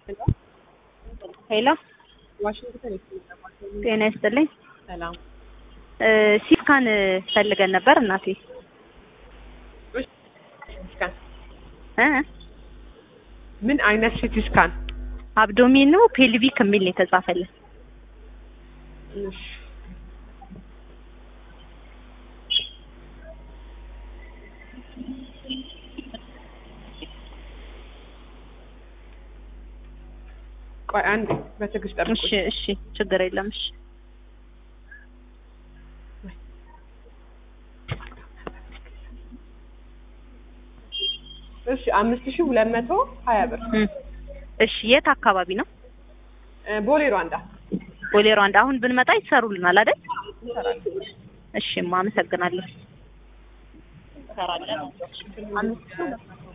ሄሎ ዋሽንግተን ጤና ይስጥልኝ። ሰላም። ሲስካን ፈልገን ነበር እናቴ ስካን እ ምን አይነት ሲቲ ስካን? አብዶሚኑ ፔልቪክ የሚል ነው የተጻፈልን። እሺ ቆይ አንዴ በትዕግስት ጠብቁ። እሺ እሺ፣ ችግር የለም እሺ። እሺ አምስት ሺህ ሁለት መቶ ሀያ ብር እም፣ እሺ የት አካባቢ ነው? እ፣ ቦሌ ሯንዳ ቦሌ ሯንዳ። አሁን ብንመጣ ይሰሩልናል አይደል? እሺ፣ አመሰግናለሁ። አምስት ሺህ